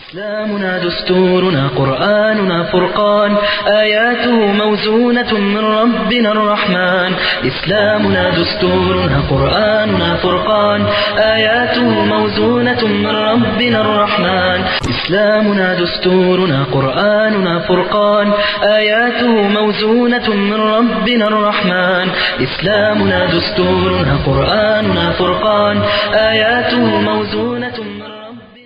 إسلامنا دستورنا قرآننا فرقان آياته موزونة من ربنا الرحمن إسلامنا دستورنا قرآننا فرقان آياته موزونة من ربنا الرحمن إسلامنا دستورنا قرآننا فرقان آياته موزونة من ربنا الرحمن إسلامنا دستورنا قرآننا فرقان آياته موزونة من ربنا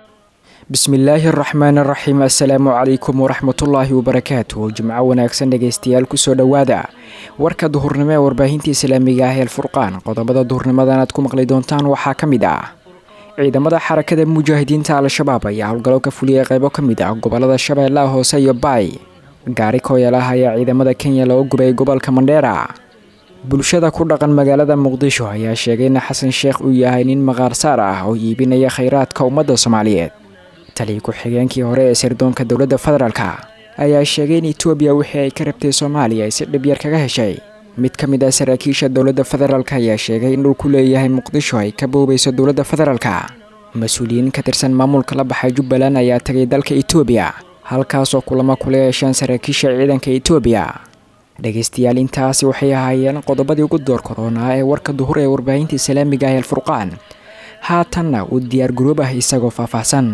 bismillaahi araxmaan araxiim assalaamu calaykum waraxmatullaahi wabarakaatu jimco wanaagsan dhegaystayaal kusoo dhowaada warka duhurnimo ee warbaahinta islaamiga ah ee furqaan qodobada duhurnimadan aad ku maqli doontaan waxaa ka mid ah ciidamada xarakada mujaahidiinta al-shabaab ayaa howlgallo ka fuliyay qeybo ka mid ah gobolada shabeellaha hoose iyo baay gaari kooyalaah ayaa ciidamada kenya loo gubay gobolka mandheera bulshada ku dhaqan magaalada muqdisho ayaa sheegay in xasan sheekh uu yahay nin maqaarsaar ah oo iibinaya khayraadka ummadda soomaaliyeed taliya ku-xigeenkii hore ee sirdoonka dowladda federaalk ayaa sheegay in etoobiya wixii ay ka rabtay soomaaliya ay si dhibyar kaga heshay mid ka mid ah saraakiisha dowladda federaalk ayaa sheegay in dhul ku leeyahay muqdisho ay ka boobayso dowladda federaalk mas-uuliyiin ka tirsan maamulka la baxay jubbaland ayaa tegay dalka etoobiya halkaasoo kulamo kula yeesheen saraakiisha ciidanka etoobiya dhegaystayaal intaasi waxay ahaayeen qodobadii ugu door koronaa ee warka duhur ee warbaahinta islaamiga ah alfurqaan haatanna uu diyaar garoob ah isagoo faahfaahsan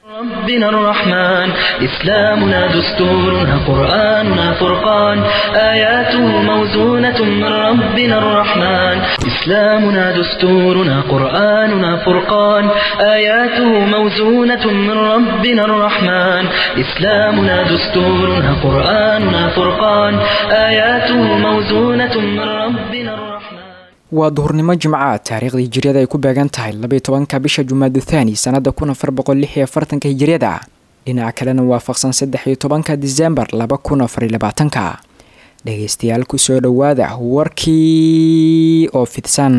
ربنا الرحمن إسلامنا دستورنا قرآننا فرقان آياته موزونة من ربنا الرحمن إسلامنا دستورنا قرآننا فرقان آياته موزونة من ربنا الرحمن إسلامنا دستورنا قرآننا فرقان آياته موزونة من ربنا الرحمن waa duhurnimo jimcaad taariikhdii hijiriyada ay ku beegan tahay labaiy tobanka bisha jumaadu thaani sanada kun afar boqol lix iyo afartanka hijiriyada dhinaca kalena waafaqsan saddex iyo tobanka disembar laba kun afariy labaatanka dhegaystayaal kusoo dhowaada warkii oo fidsan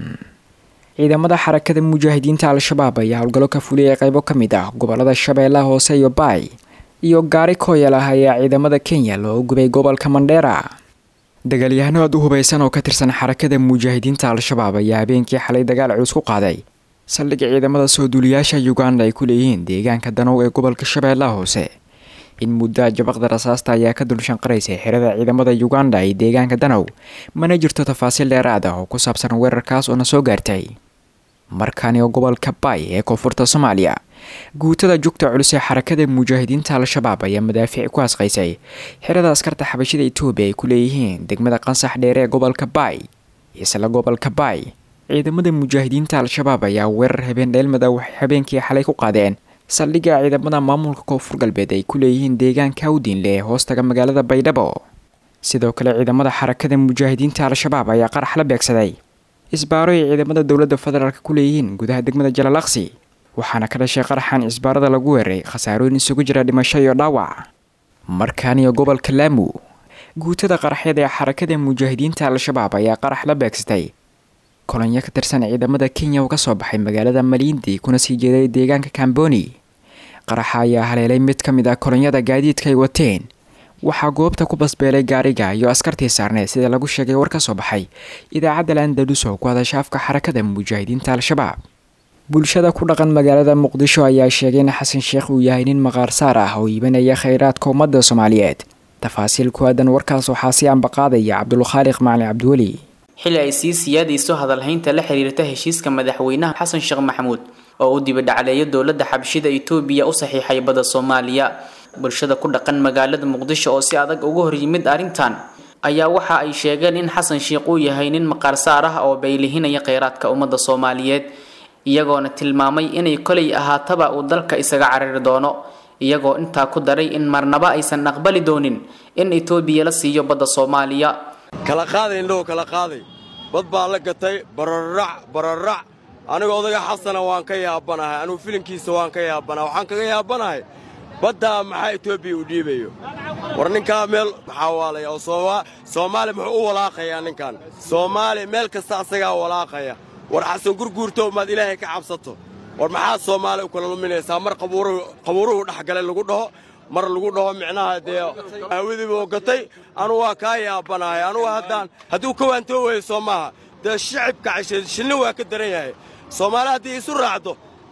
ciidamada xarakada mujaahidiinta al-shabaab ayaa howlgallo ka fuliyay qeybo ka mid ah gobolada shabeellaha hoose iyo baay iyo gaari kooyal ah ayaa ciidamada kenya loo gubay gobolka mandheera dagaalyahano aad u hubaysan oo ka tirsan xarakada mujaahidiinta al-shabaab ayaa habeenkii xalay dagaal culus ku qaaday saldhigga ciidamada soo duuliyaasha uganda ay ku leeyihiin deegaanka danow ee gobolka shabeellaha hoose in muddo jabaqda rasaasta ayaa ka dulshanqaraysay xerada ciidamada uganda ee deegaanka danow mana jirto tafaasiil dheeraad ah oo ku saabsan weerarkaas oo na soo gaartay markaani oo gobolka baay ee koonfurta soomaaliya guutada jugta culus ee xarakada mujaahidiinta al-shabaab ayaa madaafiic ku asqaysay xerada askarta xabashida etoobiya ay ku leeyihiin degmada qansax dheere ee gobolka baay isla gobolka baay ciidamada mujaahidiinta al-shabaab ayaa weerar habeen dheelmada waxay habeenkii xalay ku qaadeen saldhigga ciidamada maamulka koonfur galbeed ay ku leeyihiin deegaanka awdiinle ee hoostaga magaalada baydhabo sidoo kale ciidamada xarakada mujaahidiinta al-shabaab ayaa qarax la beegsaday isbaaro ay ciidamada dowladda federaalk ku leeyihiin gudaha degmada jalalaksi waxaana ka dhashay qaraxan cisbaarada lagu weeray khasaarooyin isugu jira dhimasho iyo dhaawac markaaniyo gobolka laamu guutada qaraxyada ee xarakada mujaahidiinta al-shabaab ayaa qarax la beegsatay kolonyo ka tirsan ciidamada kenya oo kasoo baxay magaalada maliindi kuna sii jeeday deegaanka kamboni qaraxa ayaa haleelay mid ka mid ah kolonyada gaadiidka ay wateen waxaa goobta ku basbeelay gaariga iyo askartii saarneed sida lagu sheegay war ka soo baxay idaacadda landalus oo ku hadasha afka xarakada mujaahidiinta al-shabaab bulshada ku dhaqan magaalada muqdisho ayaa sheegay in xasan sheekh uu yahay nin maqaarsaar ah oo iibanaya khayraadka ummadda soomaaliyeed tafaasiil ku aadan warkaas waxaa si ambaqaadaya cabdulkhaaliq macali cabdiweli xili ay sii siyaadayso hadalhaynta la xiriirta heshiiska madaxweynaha xasan sheekh maxamuud oo u dibadhacleeya dowladda xabshida itoobiya u saxiixay badda soomaaliya bulshada ku dhaqan magaalada muqdisho oo si adag uga hor yimid arrintan ayaa waxa ay sheegeen in xasan sheekh uu yahay nin maqaarsaar ah oo baylihinaya kheyraadka ummadda soomaaliyeed iyagoona tilmaamay inay kolay ahaataba uu dalka isaga carari doono iyagoo intaa ku daray in marnaba aysan aqbali doonin in itoobiya la siiyo badda soomaaliya kala qaaday indhahu kala qaaday bad baa la gatay bararac bararac aniga odaga xasana waan ka yaabanahay anugu filinkiisa waan ka yaabanahay waxaan kaga yaabanahay baddaa maxaa etoobiya u dhiibayo war ninkaa meel maxaa waalaya oo soomaali muxuu u walaaqayaa ninkan soomaali meel kasta asagaa walaaqaya war xasan gurguurtow maad ilaahay ka cabsato war maxaad soomaali u kala luminaysaa mar qabuuruhu dhexgalay lagu dhaho mar lagu dhaho micnaha dee aawadiiba oo gatay anugu waa kaa yaabanahay anugu haddaan hadduu ka waantoo weeyo soo maaha dee shicibka cashe shinni waa ka daran yahay soomaali haddii isu raacdo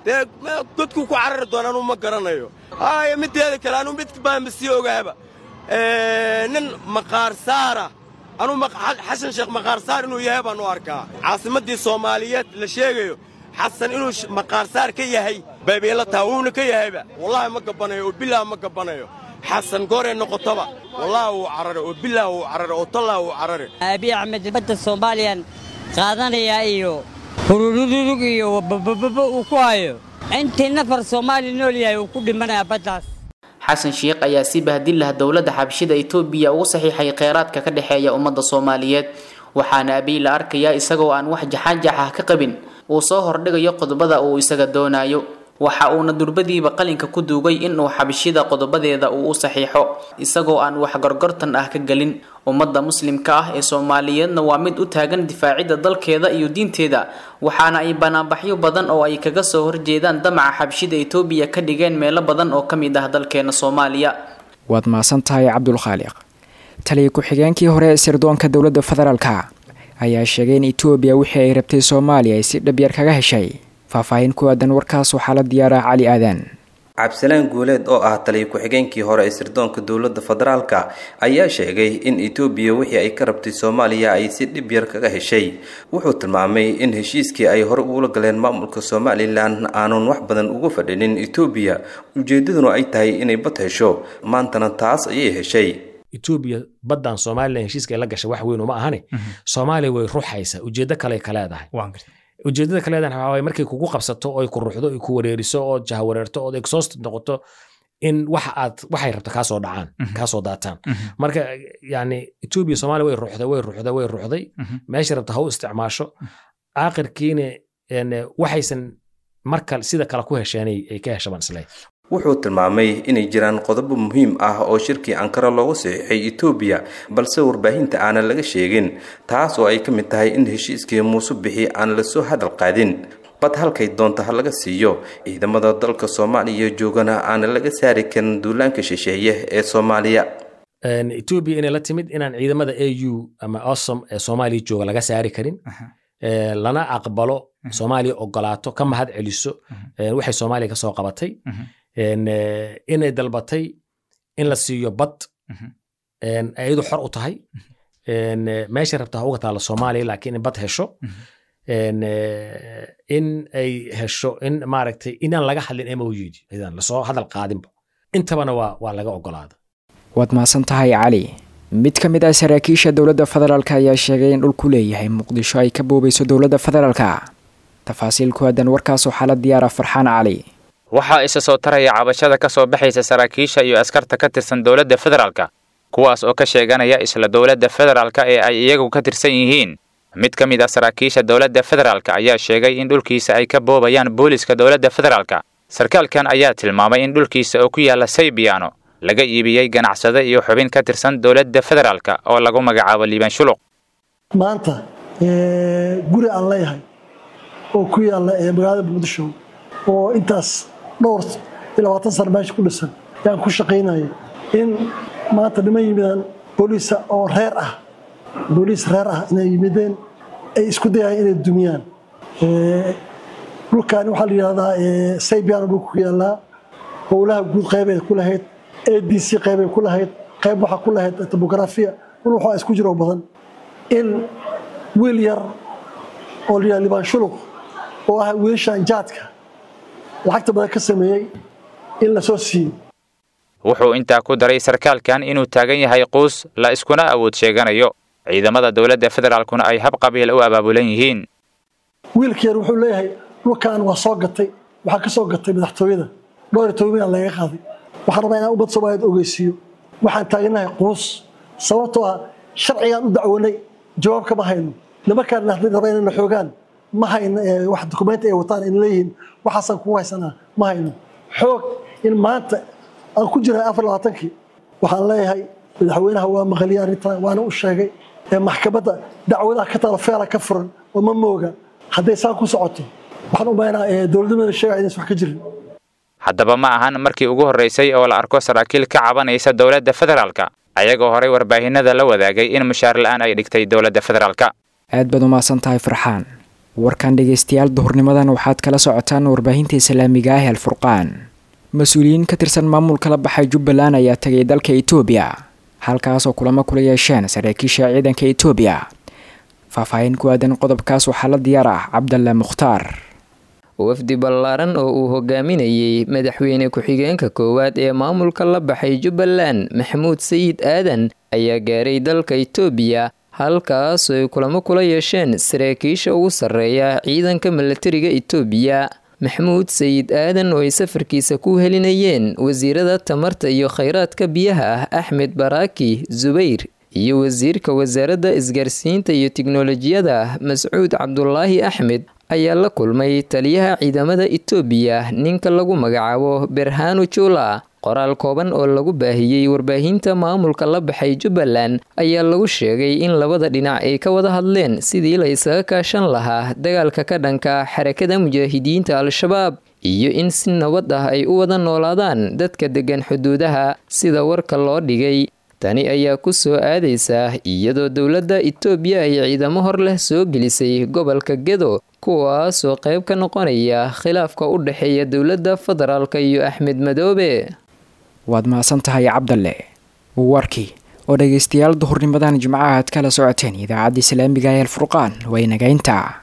dee godkuu ku carari doona anuu ma garanayo haaya middeeda kale anuu mid baanba sii ogaaba nin maqaarsaara anuu xasan sheekh maqaarsaar inuu yahay baan u arkaa caasimaddii soomaaliyeed la sheegayo xasan inuu maqaarsaar ka yahay baybayla taha wuuna ka yahayba wallaahi ma gabbanayo oo bilaah ma gabbanayo xasan gooree noqotaba wallaahi wuu carare oo bilaah wuu carare oo tallah wuu carare abiy axmed badda soomaaliyan qaadanayaa iyo hururururug iyo babababa uu ku hayo intii nafar soomaali nool yahay uu ku dhimanayaa baddaas xasan sheekh ayaa si bahdin lah dowladda xabshida itoobiya ugu saxiixay kheyraadka ka dhexeeya ummadda soomaaliyeed waxaana abiy la arkayaa isagoo aan wax jaxaanjax ah ka qabin uu soo hordhigayo qodobada uu isaga doonayo waxa uuna durbadiiba qalinka ku duugay inuu xabshida qodobadeeda uu u saxiixo isagoo aan wax gorgortan ah ka gelin ummadda muslimka ah ee soomaaliyeedna waa mid u taagan difaacidda dalkeeda iyo diinteeda waxaana ay banaanbaxyo badan oo ay kaga soo horjeedaan damaca xabshida itoobiya ka dhigeen meelo badan oo ka mid ah dalkeena soomaaliya waad mahadsan tahay cabdulkhaaliq taliya ku-xigeenkii hore ee sirdoonka dowladda federaalka ayaa sheegay in etoobiya wixii ay rabtay soomaaliya ay si dhabyar kaga heshay faahfaahin ku aadan warkaas waxaa la diyaaraa cali aadan cabdisalaan guuleed oo ah taliya ku-xigeenkii hore ee sirdoonka dowladda federaalka ayaa sheegay in etoobiya wixii ay ka rabtay soomaaliya ay si dhib yar kaga heshay wuxuu tilmaamay in heshiiskii ay hore ugula galeen maamulka somalilan aanun wax badan ugu fadhinin etoobiya ujeedaduna ay tahay inay bad hesho maantana taas ayay heshay etoobiya baddan somalilan heshiiska ay la gashay wax weyn uma ahane soomaaliya way ruxaysa ujeeddo kale ka leedahay ujeedada ka leedahay waxaa waye markay kugu qabsato oo ay ku ruxdo ay ku wareeriso oo jahawareerto oo exhausted noqoto in wax aad waxay rabto kaasoo dhacaan kaasoo daataan marka yani etoobiya soomaaliya way ruxday way ruxday way ruxday meesha rabta ha u isticmaasho aakhirkiina waxaysan marka sida kale ku hesheen ay ka heshabaan isle wuxuu tilmaamay inay jiraan qodobo muhiim ah oo shirkii ankara loogu saxiixay etoobiya balse warbaahinta aanan laga sheegin taas oo ay ka mid tahay in heshiiskii muuse bixi aan lasoo hadal qaadin bad halkay doonta ha laga siiyo ciidamada dalka soomaaliya joogana aanan laga saari karin duulaanka shisheeye ee soomaaliya etoobiya inay la timid inaan ciidamada a u ama osom ee soomaaliya jooga laga saari karin lana aqbalo soomaaliya ogolaato ka mahad celiso waxay soomaaliya kasoo qabatay inay dalbatay in la siiyo bad ayadu xor u tahay meesha rabta ha uga taalla soomaaliya laakiin in bad hesho in ay hesho in maaragtay inaan laga hadlin mog idan lasoo hadal qaadinba intabana waa waa laga ogolaada waad mahadsan tahay cali mid ka mid ah saraakiisha dowladda federaalk ayaa sheegay in dhulku leeyahay muqdisho ay ka boobayso dowladda federaalka tafaasiil ku aadan warkaas waxaa la diyaara farxaan cali waxaa isa soo taraya cabashada ka soo baxaysa saraakiisha iyo askarta ka tirsan dowladda federaalka kuwaas oo ka sheeganaya isla dowladda federaalka ee ay iyagu ka tirsan yihiin mid ka mid ah saraakiisha dowladda federaalka ayaa sheegay in dhulkiisa ay ka boobayaan booliska dowladda federaalka sarkaalkan ayaa tilmaamay in dhulkiisa oo ku yaalla saybiyaano laga iibiyey ganacsade iyo xubin ka tirsan dowladda federaalka oo lagu magacaabo liibaan shuluq maanta guri aan leeyahay oo ku yaalla magaalada muqdisho oo intaas dhowr iyo labaatan sana meesha ku dhisan yaan ku shaqaynaya in maanta niman yimidaan booliisa oo reer ah booliis reer ah inay yimideen ay isku dayayaan inay dumiyaan dhulkaani waxaa la yidhahdaa saybiano dhulka ku yaallaa howlaha guud qeybay ku lahayd a d c qeybay ku lahayd qayb waxaa ku lahayd tobografiya dhul waxaa isku jiro badan in wiil yar oo la yidhahda libaan shuluq oo ah wiilashan jaadka lacagta badan ka sameeyey in la soo siiyo wuxuu intaa ku daray sarkaalkan inuu taagan yahay quus la iskuna awood sheeganayo ciidamada dowladda federaalkuna ay hab qabiil u abaabulan yihiin wiilka yar wuxuu leeyahay dhulkan waa soo gatay waxaa ka soo gatay madaxtooyada dhowr iyo toban milyan laga qaaday waxaan rabaa inaan ummad soomaaliyeed ogeysiiyo waxaan taaganahay quus sababtoo ah sharcigaan u dacwanay jawaab kama hayno nimankaan raba inayna xoogaan ma hayno wax dukumenti ay wataan in leeyihiin waxaasaan kugu haysanaa ma hayno xoog in maanta aan ku jirahay afar labaatankii waxaan leeyahay madaxweynaha waa maqaliyay arrintan waana u sheegay maxkamadda dacwadaha ka taalo feela ka furan oo ma mooga hadday saan ku socoto waxaan u maynaa dowladnimada sheegaya inaysan wax ka jirin haddaba ma ahan markii ugu horraysay oo la arko saraakiil ka cabanaysa dowladda federaalka ayagoo horay warbaahinada la wadaagay in mushaar la'aan ay dhigtay dowladda federaalka aad baad umahadsan tahay farxaan warkan dhegaystayaal duhurnimadan waxaad kala socotaan warbaahinta islaamiga ah alfurqaan mas-uuliyiin ka tirsan maamulka la baxay jubbaland ayaa tagay dalka etoobiya halkaasoo kulamo kula yeesheen saraakiisha ciidanka etoobiya faahfaahin ku aadan qodobkaas waxaa la diyaar ah cabdalle mukhtaar wafdi ballaaran oo uu hogaaminayey madaxweyne ku-xigeenka koowaad ee maamulka la baxay jubbaland maxamuud sayid aadan ayaa gaaray dalka itoobiya halkaasoo ay kulamo kula yeesheen saraakiisha ugu sarreeya ciidanka milatariga itoobiya maxamuud sayid aadan oo ay safarkiisa ku helinayeen wasiirada tamarta iyo khayraadka biyaha ah axmed baraaki zubayr iyo wasiirka wasaaradda isgaarsiinta iyo tiknolojiyada mascuud cabdulaahi axmed ayaa la kulmay taliyaha ciidamada itoobiya ninka lagu magacaabo berhanu jula qoraal kooban oo lagu baahiyey warbaahinta maamulka la baxay jubbaland ayaa lagu sheegay in labada dhinac ay ka wada hadleen sidii la isaga kaashan lahaa dagaalka ka dhanka xarakada mujaahidiinta al-shabaab iyo in si nabad ah ay u wada noolaadaan dadka degan xuduudaha sida warka loo dhigay tani ayaa ku soo aadaysa iyadoo dowladda itoobiya ay ciidamo hor leh soo gelisay gobolka gedo kuwaasoo qayb ka noqonaya khilaafka u dhexeeya dowladda federaalk iyo axmed madoobe waad mahadsan tahay cabdalle warkii oo dhegaystayaal duhurnimadan jimcaha aad kala socoteen idaacadda islaamiga ee alfurqaan waa inagaynta